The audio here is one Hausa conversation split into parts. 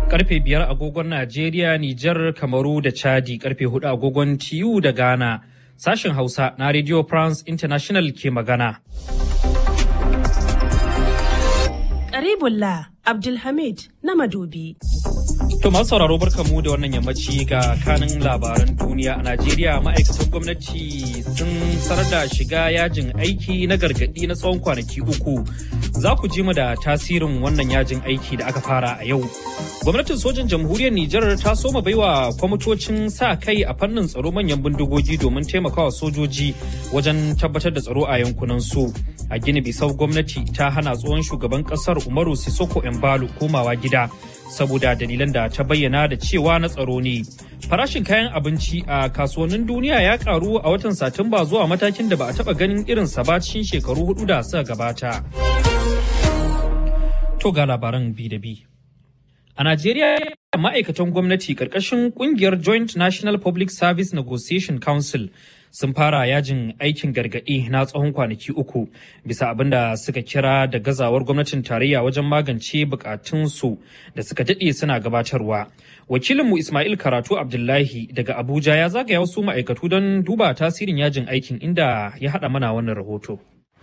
Karfe biyar agogon Najeriya, Nijar, Kamaru da Chadi, karfe hudu agogon TU da Ghana. Sashen Hausa na Radio France International ke magana. Karibullah Abdulhamid na Madobi. To masu sauraro barkamu da wannan yammaci ga kanin labaran duniya a Najeriya ma'aikatan gwamnati sun sanar da shiga yajin aiki na gargadi na tsawon kwanaki uku. Za ku ji mu da tasirin wannan yajin aiki da aka fara a yau. Gwamnatin sojan jamhuriyar Nijar ta soma baiwa kwamitocin sa kai a fannin tsaro manyan bindigogi domin taimakawa sojoji wajen tabbatar da tsaro a yankunan su. A Gini Bisau gwamnati ta hana tsohon shugaban kasar Umaru Sisoko Embalo komawa gida saboda dalilan da ta bayyana da cewa na tsaro ne. Farashin kayan abinci a kasuwannin duniya ya karu a watan Satumba zuwa matakin da ba a taba ganin irinsa ba cikin shekaru hudu da suka gabata. To ga labaran bi da bi. A Najeriya ma'aikatan gwamnati ƙarƙashin ƙungiyar Joint National Public Service Negotiation Council sun fara yajin aikin gargaɗi na tsawon kwanaki uku bisa abin da suka kira da gazawar gwamnatin tarayya wajen magance bukatunsu da suka daɗe suna gabatarwa. Wakilinmu Ismail Karatu Abdullahi daga Abuja ya zagaya wasu ma'aikatu don duba tasirin yajin aikin inda ya haɗa mana wannan rahoto.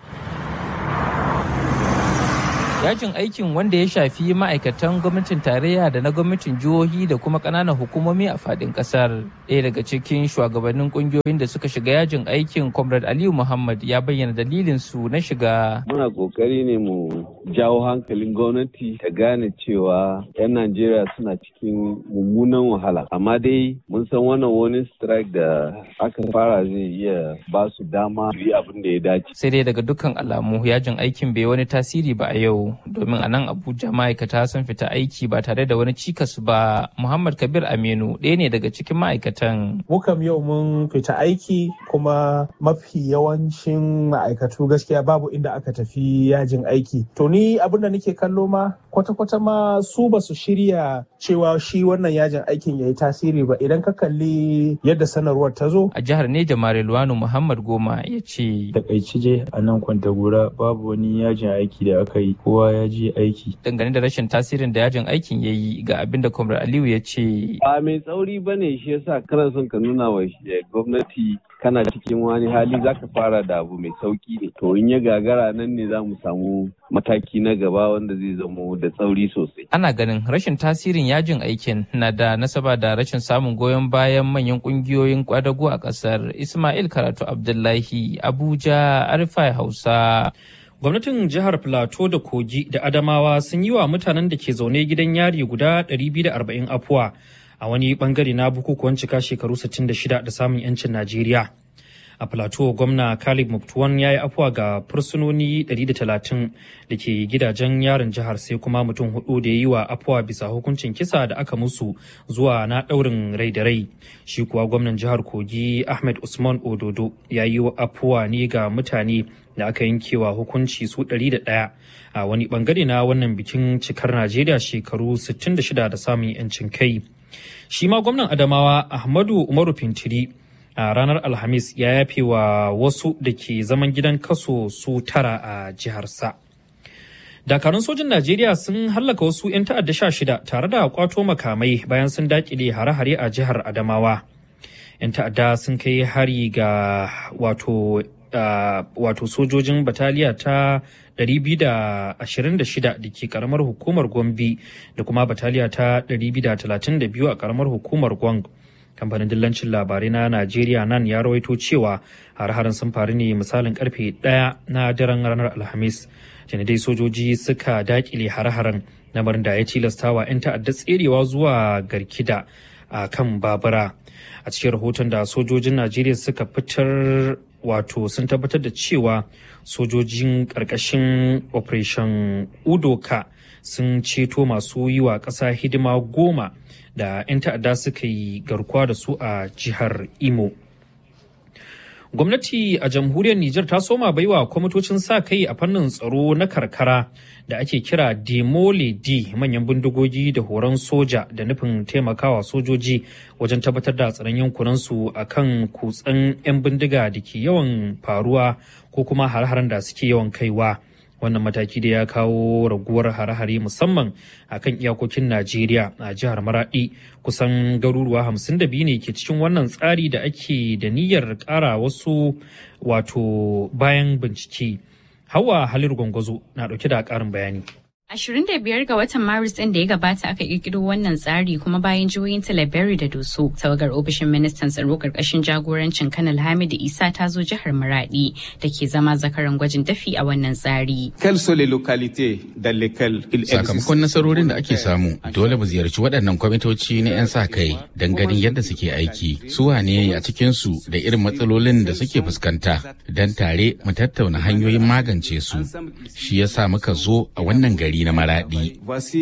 yajin aikin wanda ya shafi ma'aikatan gwamnatin tarayya da na gwamnatin jihohi da kuma ƙananan hukumomi a fadin ƙasar ɗaya daga cikin shugabannin ƙungiyoyin da suka shiga yajin aikin comrade aliyu muhammad ya bayyana dalilin su na shiga muna ƙoƙari ne mu jawo hankalin gwamnati ta gane cewa 'yan najeriya suna cikin mummunan wahala amma dai mun san wannan wani strike da aka fara zai iya ba su dama su yi abin da ya dace sai dai daga dukkan alamu yajin aikin bai wani tasiri ba a yau domin a nan abuja ma'aikata sun fita aiki ba tare da wani cikas ba muhammad kabir aminu ɗaya ne daga cikin ma'aikatan mukam yau mun fita aiki kuma mafi yawancin ma'aikatu gaskiya babu inda aka tafi yajin aiki to ni abin da nake kallo ma kwata-kwata ma su ba su shirya cewa shi wannan yajin aikin ya yi tasiri ba idan ka kalli yadda sanarwar ta zo a jihar neja marilwanu muhammad goma ya ce takaici je a nan kwantagora babu wani yajin aiki da aka yi kowa ya je aiki. Dangane da rashin tasirin da yajin aikin ya yi ga abin da Kwamrar Aliyu ya ce. Ba mai tsauri ba ne shi yasa kana son ka nuna wa gwamnati kana cikin wani hali za ka fara da abu mai sauki ne. To in ya gagara nan ne za mu samu mataki na gaba wanda zai zamo da tsauri sosai. Ana ganin rashin tasirin yajin aikin na da nasaba da rashin samun goyon bayan manyan kungiyoyin kwadago a kasar. Ismail Karatu Abdullahi, Abuja, Arifai Hausa. Gwamnatin jihar Plateau da Kogi da Adamawa sun yi wa mutanen da ke zaune gidan yari guda 240 afuwa a wani bangare na bukukuwan cika shekaru 66 da samun 'yancin Najeriya. A Plateau gwamna Khalid Muftuwan ya yi afuwa ga fursunoni 130 da ke gidajen yarin jihar sai kuma mutum hudu da ya yi wa afuwa bisa hukuncin kisa da aka musu zuwa na daurin rai da rai. Shi kuwa gwamnan jihar Kogi Ahmed Usman Ododo ya yi afuwa ne ga mutane da aka yankewa hukunci su 101 a wani bangare na wannan bikin cikar Najeriya shekaru 66 da samun 'yancin kai. Shi ma gwamnan Adamawa Ahmadu Umaru Fintiri a ranar Alhamis ya yafe wa wasu da ke zaman gidan kaso su tara a jiharsa. Dakarun sojin Najeriya sun hallaka wasu 'yan ta'adda sha shida tare da kwato makamai bayan sun dakile hare-hare a jihar Adamawa. 'Yan ta'adda sun kai hari ga wato Uh, wato sojojin bataliya ta 226 da ke karamar hukumar gombe da kuma bataliya ta 232 a karamar hukumar gwang kamfanin dillancin labarai na najeriya nan ya rawaito cewa har-harin sun faru ne misalin karfe 1 na daren ranar alhamis dai sojoji suka dakile har-haren lamarin da ya tilastawa 'yan ta'adda tserewa zuwa garkida a kan babura a cikin rahoton da sojojin najeriya suka fitar wato sun tabbatar da cewa sojojin ƙarƙashin operation udoka sun ceto masu yi wa ƙasa hidima goma da 'yan ta'adda suka yi garkuwa da su a jihar imo gwamnati a jamhuriyar Nijar ta soma baiwa kwamitocin sa kai a fannin tsaro na karkara da ake kira demole d manyan bindigogi da horon soja da nufin taimakawa sojoji wajen tabbatar da tsaron yankunansu a kan kutsen 'yan bindiga da ke yawan faruwa ko kuma har-haren da suke yawan kaiwa wannan mataki da ya kawo raguwar hare-hare musamman a kan iyakokin najeriya a jihar maradi kusan garuruwa hamsin da biyu ne ke cikin wannan tsari da ake da niyyar kara wasu wato bayan bincike hawa halir gwangwazo na dauke da karin bayani 25 ga watan Maris ɗin da ya gabata aka kirkiro wannan tsari kuma bayan jihohin Talabari da Doso, tawagar ofishin ministan tsaro karkashin jagorancin Kanal Hamidu Isa ta zo jihar Maradi da ke zama zakaran gwajin dafi a wannan tsari. Sakamakon nasarorin da ake samu, dole mu ziyarci waɗannan kwamitoci na 'yan sa kai don ganin yadda suke aiki, su wane a cikinsu da irin matsalolin da suke fuskanta, don tare mu tattauna hanyoyin magance su. Shi yasa muka zo a wannan gari. gari na maradi.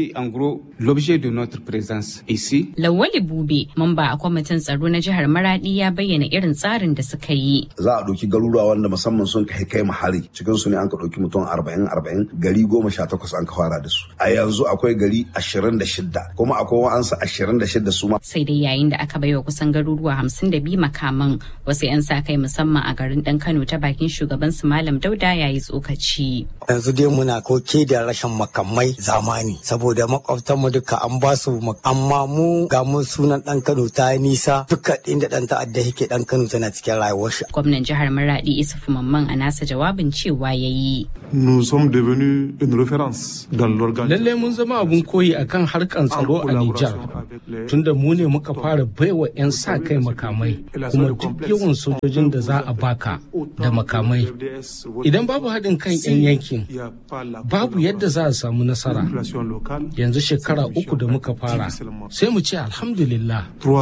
Lawali Bube, mamba a kwamitin tsaro na jihar Maradi ya bayyana irin tsarin da suka yi. Za a ɗauki garuruwa wanda musamman sun kai kai hari cikin su ne an ka ɗauki mutum arba'in arba'in gari goma sha takwas an ka fara da su. A yanzu akwai gari ashirin da shidda kuma akwai wa'ansu ashirin da shidda su ma. Sai dai yayin da aka baiwa kusan garuruwa hamsin da biyu makaman wasu 'yan sa kai musamman a garin ɗan Kano ta bakin shugaban su Malam Dauda ya yi tsokaci. Yanzu dai muna koke da rashin makamai zamani saboda makwabtanmu duka an ba su amma mu ga mu sunan dan Kano ta yi nisa duka inda dan ta'adda yake dan Kano tana cikin rayuwar shi. Gwamnan jihar Maradi Isufu Mamman a nasa jawabin cewa ya yi. Nous sommes devenus une référence dans l'organisation. Lalle mun zama abun koyi akan harkan tsaro a Nijar. Tunda mu ne muka fara baiwa 'yan sa kai makamai kuma duk yawan sojojin da za a baka da makamai. Idan babu haɗin kan 'yan yankin babu yadda za a samu nasara. Yanzu shekara uku da muka fara sai mu ce alhamdulillah.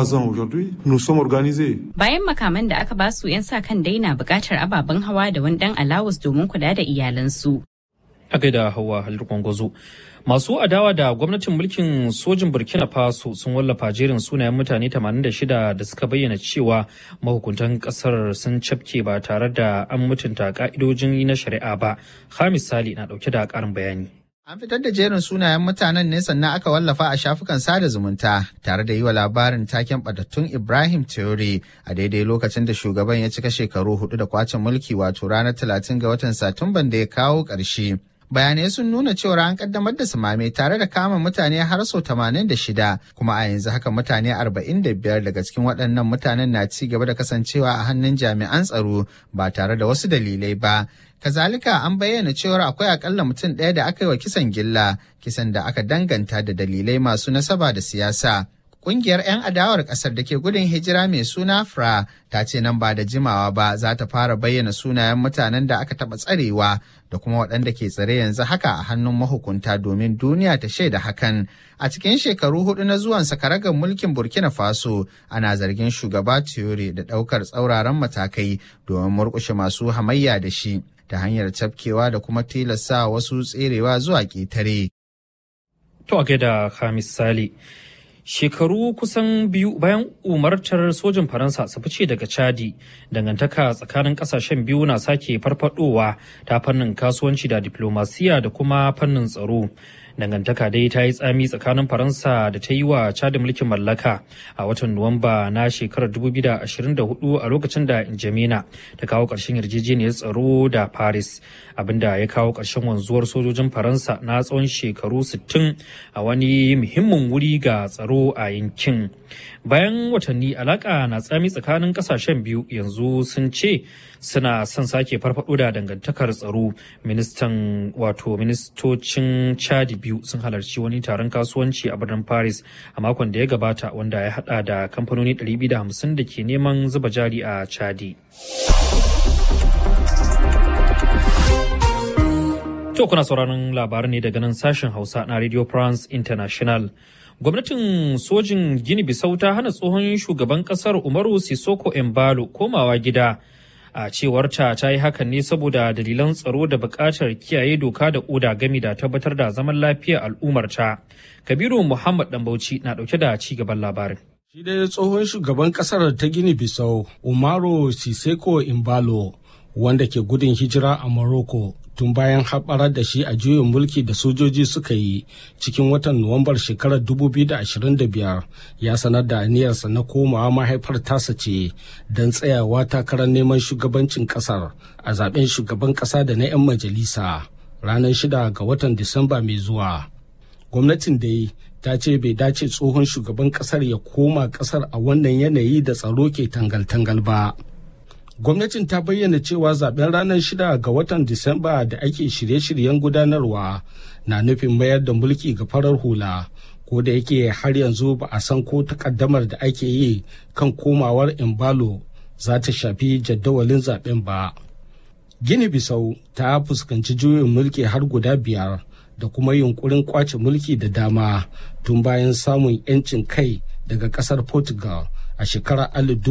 Bayan makaman da aka basu 'yan sa kan daina buƙatar ababen hawa da wani ɗan alawus domin kula da iyalansu. A gaida hawa halir gwangwazo. Masu adawa da gwamnatin mulkin sojin Burkina Faso sun wallafa jerin sunayen mutane 86 da suka bayyana cewa mahukuntan kasar sun cafke ba tare da an mutunta ka'idojin na shari'a ba. Hamis Sali na dauke da karin bayani. An fitar da jerin sunayen mutanen ne sannan aka wallafa a shafukan sada zumunta tare da yi wa labarin taken batattun Ibrahim Traore a daidai lokacin da shugaban ya cika shekaru hudu da kwacin mulki wato ranar 30 ga watan Satumban da ya kawo ƙarshe. bayanai sun nuna cewa an kaddamar da sumame tare da kama mutane har sau 86 kuma a yanzu haka mutane 45 daga cikin waɗannan mutanen na ci gaba da kasancewa a hannun jami'an tsaro ba tare da wasu dalilai ba kazalika an bayyana cewar akwai akalla mutum ɗaya da aka yi wa kisan gilla kisan da aka danganta da dalilai masu nasaba da siyasa Kungiyar 'yan adawar ƙasar da ke gudun hijira mai suna FRA ta ce nan ba da jimawa ba za ta fara bayyana sunayen mutanen da aka taɓa tsarewa da kuma waɗanda ke tsare yanzu haka a hannun mahukunta domin duniya ta shaida hakan. A cikin shekaru hudu na zuwan sakaragar mulkin Burkina Faso ana zargin shugaba Tiore da ɗaukar tsauraran matakai domin murƙushe masu hamayya da shi ta hanyar cafkewa da kuma tilasta wasu tserewa zuwa ƙetare. To a gaida Hamis Sale. shekaru kusan biyu bayan umartar sojin faransa su fice daga chadi dangantaka tsakanin kasashen biyu na sake farfadowa ta fannin kasuwanci da diplomasiya da kuma fannin tsaro dangantaka dai ta yi tsami tsakanin faransa da ta yi wa chadi mulkin mallaka a watan nuwamba na shekarar 2024 a lokacin da injamena ta kawo ƙarshen yarjejeniyar tsaro da paris abinda ya kawo ƙarshen wanzuwar sojojin faransa na tsawon shekaru 60 a wani muhimmin wuri ga tsaro a yankin bayan watanni alaka na tsami tsakanin kasashen biyu yanzu sun ce suna son sake farfado da dangantakar tsaro ministan wato ministocin chadi biyu sun halarci wani taron kasuwanci a birnin paris a makon da ya gabata wanda ya hada da kamfanoni 250 da ke neman zuba jari a chadi To kuna sauraron labarai ne daga nan sashen Hausa na Radio France International. Gwamnatin sojin Gini Bisau ta hana tsohon shugaban kasar Umaru Sisoko Embalo komawa gida. A cewarta ta yi hakan ne saboda dalilan tsaro da buƙatar kiyaye doka da oda gami da tabbatar da zaman lafiyar al'ummarta. Kabiru Muhammad Dambauci na ɗauke da ci gaban labarin. Shi dai tsohon shugaban kasar ta Gini Bisau, Umaru Siseko Imbalo, wanda ke gudun hijira a Morocco, tun bayan haɓarar da shi a juyin mulki da sojoji suka yi cikin watan nuwambar shekarar 2025 ya sanar da aniyarsa na komawa mahaifar tasa ce don tsayawa takarar neman shugabancin ƙasar a zaben shugaban ƙasa da na 'yan majalisa ranar shida ga watan Disamba mai zuwa. Gwamnatin dai ta ce bai dace tsohon shugaban kasar ya koma kasar a wannan yanayi da tsaro ke tangal-tangal ba. Gwamnatin ta bayyana cewa zaben ranar shida ga watan Disamba da ake shirye-shiryen gudanarwa na nufin mayar da mulki ga farar hula. ko da yake har yanzu ba a san ko takaddamar da ake yi kan komawar imbalo za ta shafi jadawalin zaben ba gini bisau ta fuskanci juyin mulki har guda biyar da kuma yunkurin kwace mulki da dama tun bayan samun 'yancin kai daga kasar portugal a shekarar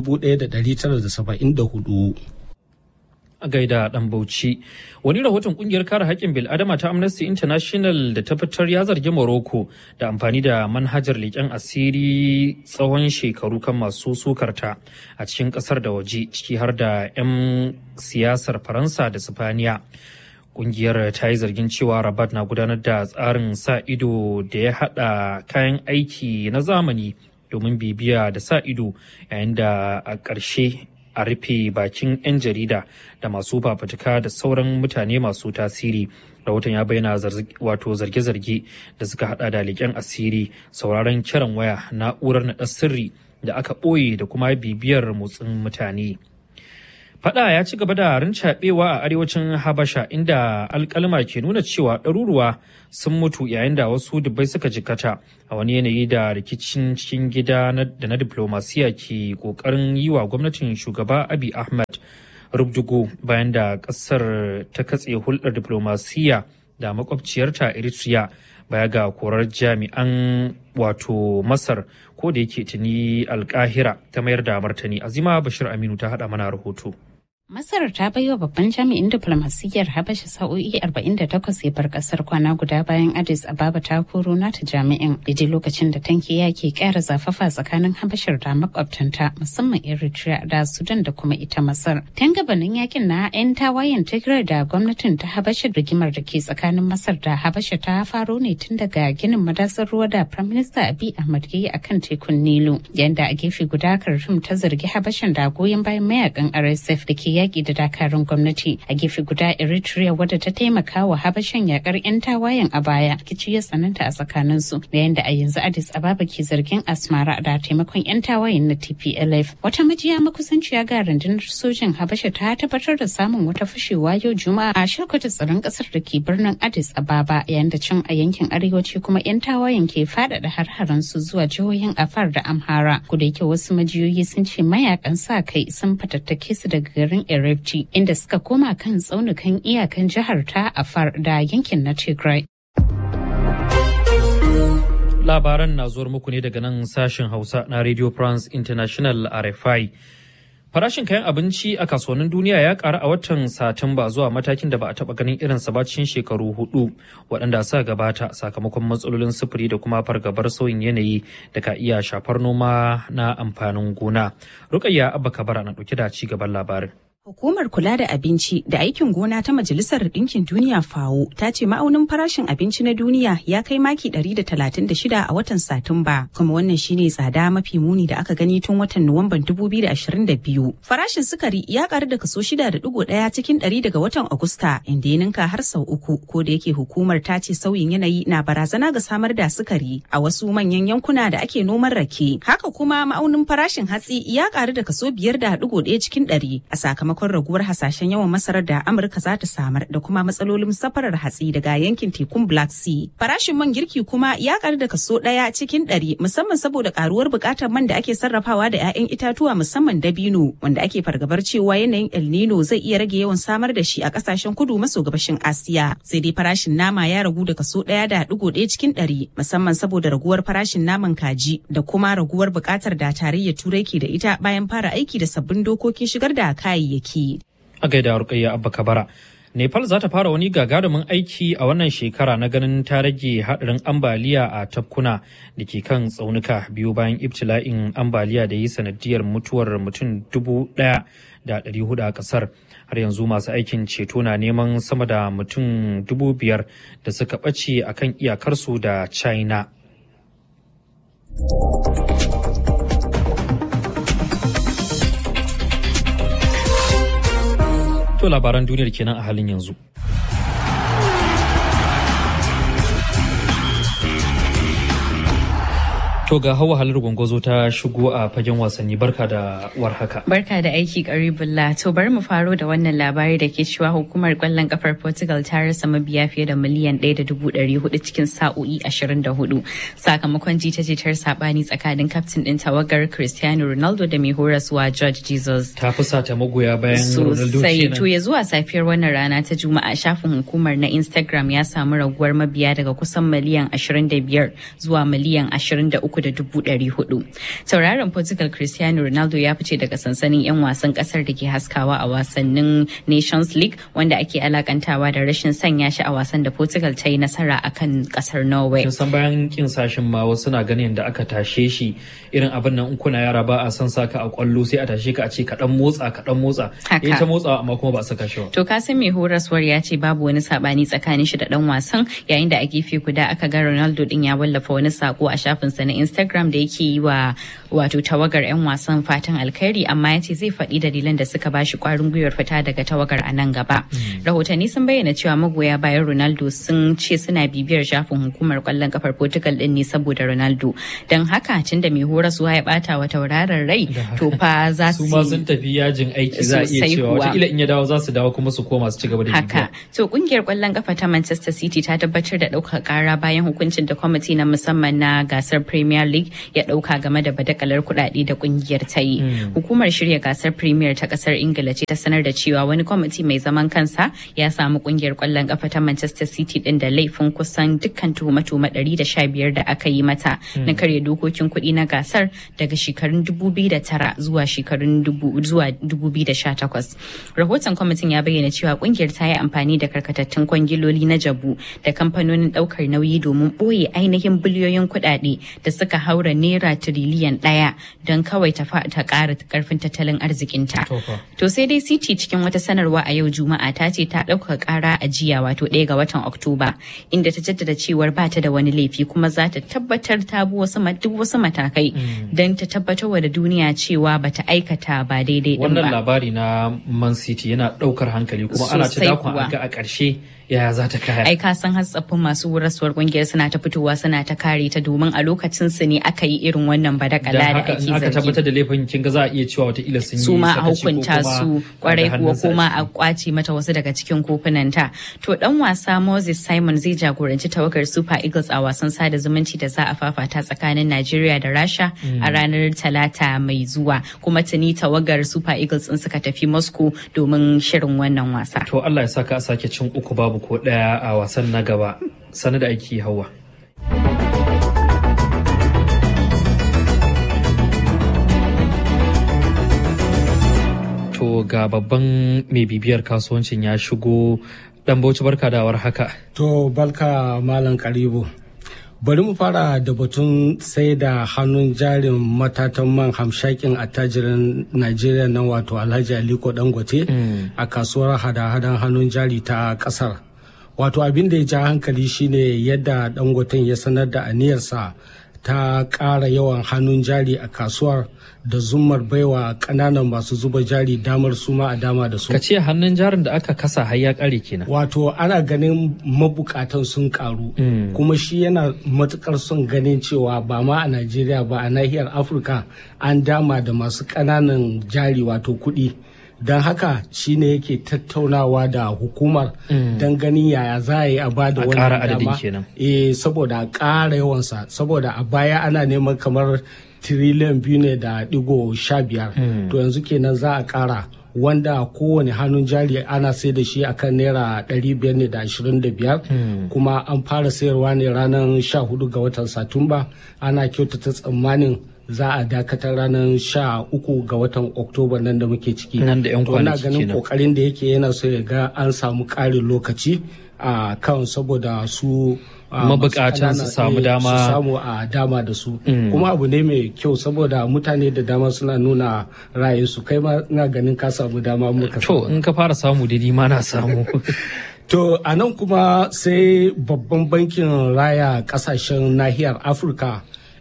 1974 a gaida dan bauchi wani rahoton kungiyar kare haƙƙin bil'adama ta amnesty international da ta fitar ya zargi morocco da amfani da manhajar leƙen asiri tsawon shekaru kan masu sukarta a cikin ƙasar da waje ciki har da 'yan siyasar faransa da sifaniya kungiyar ta yi zargin cewa rabat na gudanar da tsarin sa ido da ya haɗa kayan aiki na zamani domin bibiya da sa ido yayin da a ƙarshe a rufe bakin 'yan jarida da masu fafutuka da sauran mutane masu tasiri rahoton ya bayyana wato zarge-zarge da suka hada da leƙen asiri sauraron kiran waya na'urar naɗa sirri da aka ɓoye da kuma bibiyar motsin mutane Fada ya ci gaba da rincaɓewa a arewacin Habasha inda alkalma ke nuna cewa ɗaruruwa sun mutu yayin da wasu dubbai suka jikata a wani yanayi da rikicin cikin gida da na diplomasiya ke ƙoƙarin yi wa gwamnatin shugaba Abi Ahmed rubdugo bayan da ƙasar ta katse hulɗar diplomasiya da makwabciyarta Eritrea baya ga korar jami'an wato Masar ko da yake tuni alkahira ta mayar da martani azima Bashir Aminu ta haɗa mana rahoto. Masar ta baiwa babban jami'in diplomasiyyar Habasha sa'o'i 48 ya bar kasar kwana guda bayan Addis Ababa ta koro nata jami'in daidai lokacin da tankiya ke kara zafafa tsakanin Habashar da makwabtanta musamman Eritrea da Sudan da kuma ita Masar. Tun gabanin yakin na 'yan tawayen Tigray da gwamnatin ta Habasha rigimar da ke tsakanin Masar da Habasha ta faro ne tun daga ginin madasar ruwa da Prime Minister Abiy Ahmed ya yi akan tekun Nilu. Yanda a gefe guda Khartoum ta zargi Habashan da goyon bayan mayakan RSF da ke yaƙi da dakarun gwamnati a gefe guda eritrea wadda ta taimaka wa habashan yakar 'yan tawayen a baya kici ya tsananta a tsakaninsu yayin da a yanzu addis ababa ke zargin asmara da taimakon 'yan tawayen na tplf wata majiya makusanciya ga rundunar sojin habasha ta tabbatar da samun wata fashewa yau juma'a a shirkwata tsaron kasar da ke birnin addis ababa yayin da cin a yankin arewaci kuma 'yan tawayen ke faɗaɗa har su zuwa jihohin afar da amhara kuda yake wasu majiyoyi sun ce mayakan sa kai sun fatattake su daga garin Erefti inda suka koma kan tsaunukan iyakan jihar ta Afar da yankin na Tigray. Labaran na zuwar muku ne daga nan sashen Hausa na Radio France International RFI. Farashin kayan abinci a kasuwannin duniya ya ƙaru a watan Satumba zuwa matakin da ba a taɓa ganin irin ba cikin shekaru hudu waɗanda suka gabata sakamakon matsalolin sufuri da kuma fargabar sauyin yanayi da ka iya shafar noma na amfanin gona. Rukayya Abba Kabara na ɗauke da ci gaban labarin. Hukumar kula da abinci da aikin gona ta Majalisar Ɗinkin Duniya FAO ta ce ma'aunin farashin abinci na duniya ya kai maki 136 a watan Satumba, kuma wannan shine tsada mafi muni da aka gani tun watan Nuwamban 2022. Farashin sukari ya karu da kaso 6.1 cikin 100 daga watan Agusta, inda ya ninka har sau uku, ko da yake hukumar ta ce sauyin yanayi na barazana ga samar da sukari a wasu manyan yankuna da ake noman rake. Haka kuma ma'aunin farashin hatsi ya karu da kaso 5.1 cikin 100 a sakamakon sakamakon raguwar hasashen yawan masarar da Amurka za ta samar da kuma matsalolin safarar hatsi daga yankin tekun Black Sea. Farashin man girki kuma ya karu da kaso ɗaya cikin ɗari musamman saboda karuwar buƙatar man da ake sarrafawa da 'ya'yan itatuwa musamman dabino wanda ake fargabar cewa yanayin El Nino zai iya rage yawan samar da shi a ƙasashen kudu maso gabashin Asiya. Sai dai farashin nama ya ragu da kaso ɗaya da ɗigo ɗaya cikin ɗari musamman saboda raguwar farashin naman kaji da kuma raguwar buƙatar da tarayyar Turai ke da ita bayan fara aiki da sabbin dokokin shigar da kayayyaki. A gaida Rukayya Abba Kabara. Nepal za ta fara wani gagarumin aiki a wannan shekara na ganin ta rage haɗarin ambaliya a tafkuna da ke kan tsaunuka biyu bayan ibtila'in ambaliya da yi sanadiyar mutuwar mutum dubu ɗaya da ɗari hudu a ƙasar. Har yanzu masu aikin ceto na neman sama da mutum dubu biyar da suka ɓace a kan iyakarsu da China. To labaran duniyar kenan a halin yanzu. To ga hawa halar gwangwazo ta shigo a fagen wasanni barka da warhaka. Barka da aiki karibullah to bari mu faro da wannan labari da ke cewa hukumar kwallon kafar Portugal ta rasa mabiya fiye da miliyan ɗaya da dubu ɗari hudu cikin sa'o'i ashirin da hudu sakamakon jita-jitar sabani tsakanin kaftin ɗin tawagar Cristiano Ronaldo da mai horaswa George Jesus. Ta fusata magoya bayan Ronaldo Sosai kenan. to ya zuwa safiyar wannan rana ta Juma'a shafin hukumar na Instagram ya samu raguwar mabiya daga kusan miliyan 25 zuwa miliyan 23,400. Tauraron Portugal Cristiano Ronaldo ya fice daga sansanin 'yan wasan kasar da ke haskawa a wasannin Nations League wanda ake alakantawa da rashin sanya shi a wasan da Portugal ta yi nasara akan kasar Norway. Kin san bayan kin sashin ma wasu na ganin da aka tashe shi irin abin nan in kuna yara ba a san saka a kwallo sai a tashe ka a ce ka dan motsa ka dan motsa. Haka. Eh ta motsa amma kuma ba a saka shi ba. To ka san mai horaswar ya ce babu wani sabani tsakanin shi da dan wasan yayin da a gefe guda aka ga Ronaldo din ya wallafa wani sako a shafinsa na Instagram da yake yi wa wato tawagar 'yan wasan fatan alkhairi amma ya ce zai faɗi dalilan da suka bashi kwarin gwiwar fita daga tawagar a nan gaba. Rahotanni sun bayyana cewa magoya bayan Ronaldo sun ce suna bibiyar shafin hukumar kwallon kafar Portugal din ne saboda Ronaldo. Don haka tunda mai horaswa ya bata wa tauraron rai to fa za Su su ma sun tafi yajin aiki za a iya Sosai cewa kuwa. wataƙila in ya dawo za su dawo kuma su koma su ci gaba da Haka. To kungiyar kwallon kafa ta Manchester City ta tabbatar da ɗaukar ƙara bayan hukuncin da kwamiti na musamman na gasar Premier League ya ɗauka game da badakalar kuɗaɗe da kungiyar ta yi. Mm. Hukumar shirya gasar Premier ta ƙasar Ingila ce ta sanar da cewa wani kwamiti mai zaman kansa ya samu kungiyar kwallon kafa ta Manchester City ɗin da laifin kusan dukkan tuhume-tuhume 115 da aka yi mata Mm. na karya dokokin kuɗi na gasar daga shekarun 2009 zuwa shekarun dubu- zuwa 2018. Rahoton kwamitin ya bayyana cewa kungiyar ta yi amfani da karkatattun kwangiloli na jabu da kamfanonin daukar nauyi domin ɓoye ainihin biliyoyin kuɗaɗe da suka haura naira tiriliyan ɗaya don kawai ta fa- ta ƙara karfin tattalin arzikinta. To sai dai City cikin wata sanarwa a yau Juma'a ta ce ta ɗaukaka ƙara a jiya wato ɗaya ga watan Oktoba inda ta jaddada cewar ba ta da wani laifi kuma za ta tabbatar ta bi wasu ma- duk wasu matakai don ta tabbatar da duniya cewa ba ta aikata ba daidai din Wannan ba. labari na Man City yana ɗaukar hankali kuma ana ta Sosai dakon kuwa. a ga a ƙarshe yaya za ta kaya. Ai ka san har tsaffin masu horaswar kungiyar suna ta fitowa suna ta kare ta domin a lokacin su ne aka yi irin wannan badakala Dan da haka ake in aka tabbatar zargi. da laifin kin ga za a iya cewa wataƙila sun yi su ma a sakaci ko hukunta kuma su da kwarai kuwa hannunsa a kuma a kwace mata wasu daga cikin kofunanta to dan wasa Moses Simon zai jagoranci tawagar Super Eagles a wasan sada zumunci da za a fafata tsakanin Najeriya da Rasha Mm. a ranar Talata mai zuwa kuma tuni tawagar Super Eagles din suka tafi Moscow domin shirin wannan wasa To Allah ya saka a sake cin uku babu ko ɗaya a wasan na gaba. Sani da aiki hawa. To ga babban mai bibiyar kasuwancin ya shigo dan bauchi barka da war haka. To barka Malam Karibu. Bari mu fara da batun sai da hannun jarin matatan man hamshakin attajirin Najeriya nan wato Alhaji Aliko Dangote a kasuwar hada-hadan hannun jari ta kasar. Wato abin da ya ja hankali shine yadda Dangoten ya sanar da aniyarsa ta ƙara yawan hannun jari a kasuwar da zummar baiwa ƙananan masu zuba jari damar suma a dama da su. Ka ce hannun jarin da aka kasa har ya ƙare kenan. Wato ana ganin mabukatan sun karu kuma shi yana matukar son ganin cewa ba ma a Najeriya ba a nahiyar Afirka an dama da masu ƙananan jari wato kuɗi. Don haka shi ne yake tattaunawa da hukumar Mm. don ganin yaya za a yi a ba da A wannan ƙara adadin dama. kenan. Eh saboda a ƙara yawansa saboda a baya ana neman kamar tiriliyan biyu ne da digo sha biyar. Mm. To yanzu kenan za a ƙara wanda kowane hannun jari ana sai da shi akan naira ɗari biyar ne da ashirin da biyar kuma an fara sayarwa ne ranar sha hudu ga watan satumba ana kyautata tsammanin za a dakatar ranar sha uku ga watan oktoba nan da muke ciki Nan da 'yan To ina kwanaki ganin kenan. kokarin da yake yana so ya ga an samu ƙarin lokaci a kan saboda su a, Mabukatan masu su samu ƙanana, eh, dama. su samu a dama da su Mm. kuma abu ne mai kyau saboda mutane da dama suna nuna ra'ayinsu kai ma ina ganin ka samu dama muka To in ka fara samu da ma na samu. To a nan kuma sai babban bankin raya kasashen nahiyar Afirka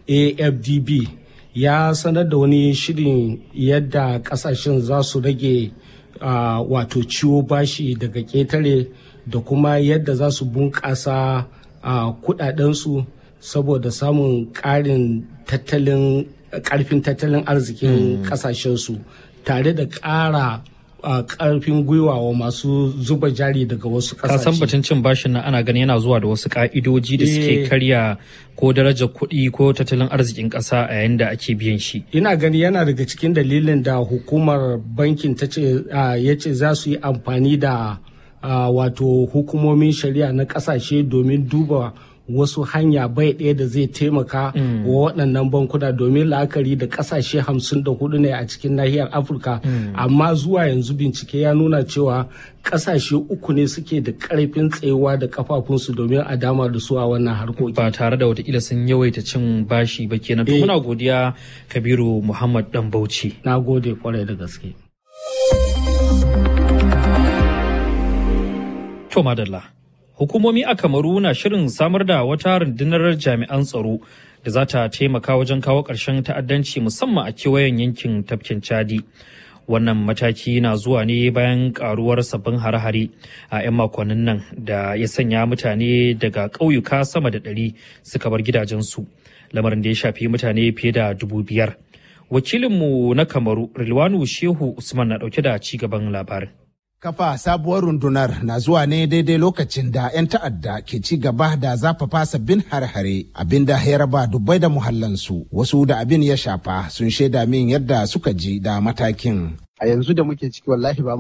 AFDB ya sanar da wani shirin yadda kasashen za su rage ah, wato ciwo bashi daga ƙetare da kuma yadda za su bunƙasa ah, kudadensu saboda samun ƙarin tattalin ƙarfin tattalin arzikin ƙasashensu tare da ƙara a karfin gwiwa wa masu zuba jari daga wasu ka san kasashe. batun cin bashin nan ana ganin yana zuwa da wasu ka'idoji da suke Eh. karya ko darajar kuɗi ko tattalin arzikin ƙasa a yayin da ake biyan shi Ina gani yana daga cikin dalilin da hukumar bankin ta ce ah, ya ce za su yi amfani da ah, wato hukumomin shari'a na kasashe domin duba wasu hanya bai ɗaya da zai taimaka wa waɗannan bankuna domin la'akari da ƙasashe hamsin da hudu ne a cikin nahiyar afirka amma zuwa yanzu bincike ya nuna cewa ƙasashe uku ne suke da ƙarfin tsayuwa da kafafunsu domin a dama da su a wannan harkoki ba tare da watakila sun yawaita cin bashi ba kenan to Eh. muna godiya kabiru muhammad dan bauchi na gode kwarai da gaske To madalla. Hukumomi a Kamaru na shirin samar da wata rundunar jami'an tsaro da za ta taimaka wajen kawo ƙarshen ta'addanci musamman a kewayen yankin tafkin Chadi. Wannan mataki na zuwa ne bayan karuwar sabbin hare-hare a 'yan makonnin nan da ya sanya mutane daga ƙauyuka sama da ɗari suka bar gidajensu. Lamarin da ya shafi mutane fiye da dubu biyar. Wakilinmu na Kamaru, Rilwanu Shehu Usman na ɗauke da ci gaban labarin. Kafa sabuwar rundunar na zuwa ne daidai lokacin da 'yan ta'adda ke ci gaba da zafafa sabbin hare-hare abinda ya raba dubbai da muhallansu wasu da abin ya shafa sun shaida min yadda suka ji da matakin. a yanzu da muke ciki wallahi ba